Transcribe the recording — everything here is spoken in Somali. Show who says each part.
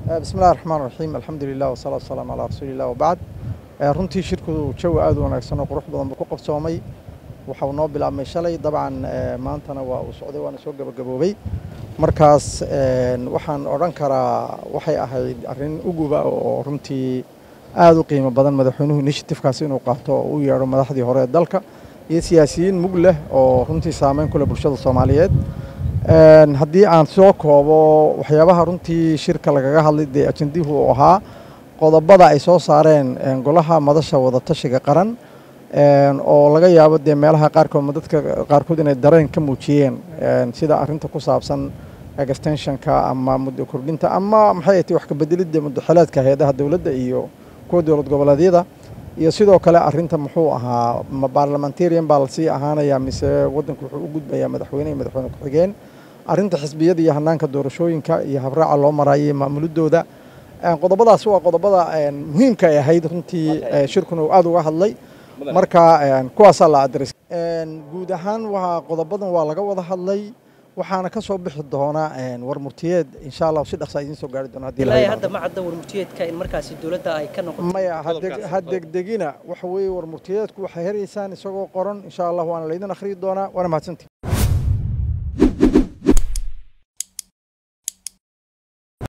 Speaker 1: bismi illahi raxmaan raxiim alxamdu lilah wasalaatu wasalaamu calaa rasuuli illah wabacd runtii shirku jawi aad u wanaagsan oo qurux badan buu ku qabsoomay waxau noo bilaabmay shalay dabcan maantana waa uu socday waana soo gebagaboobay markaas waxaan odhan karaa waxay ahayd arrin uguba oo runtii aad u qiimo badan madaxweynuhu initiatifkaasi inuu qaato oo u yeedho madaxdii hore ee dalka iyo siyaasiyiin mug leh oo runtii saameyn ku leh bulshada soomaaliyeed haddii aan soo koobo waxyaabaha runtii shirka lagaga hadlay dee ajendihu uu ahaa qodobada ay soo saareen golaha madasha wadatashiga qaran oo laga yaabo dee meelaha qaarkood dadka qaarkood inay dareen ka muujiyeen sida arinta ku saabsan extensionka ama muddo kordhinta ama maxay tahay wax ka bedelidda muddoxeleedka hay-adaha dowladda iyo kuwa dowlad goboleedyada iyo sidoo kale arinta muxuu ahaa ma barlamentarian baa lasii ahaanaya mise waddanku wuxuu u gudbayaa madaxweyne iyo madaxweyne ku-xigeen arrinta xisbiyada iyo hanaanka doorashooyinka iyo habraaca loo marayay maamulidooda qodobadaas waa qodobada muhiimka ay ahayd runtii shirkuna uu aad uga hadlay marka kuwaasaa la adres guud ahaan waa qodobadan waa laga wada hadlay waxaana ka soo bixi doona war murtiyeed insha allah si dhaqsa idiin soo gaari doona haddii
Speaker 2: ilaahay hadda ma cadda war murtiyeedka in markaasi dowladda ay ka noqoto
Speaker 1: maya ha degdegina waxa weeye war murtiyeedku waxay heraysaan isagoo qoran insha allah waana laydin akhriyi doonaa waana mahadsantii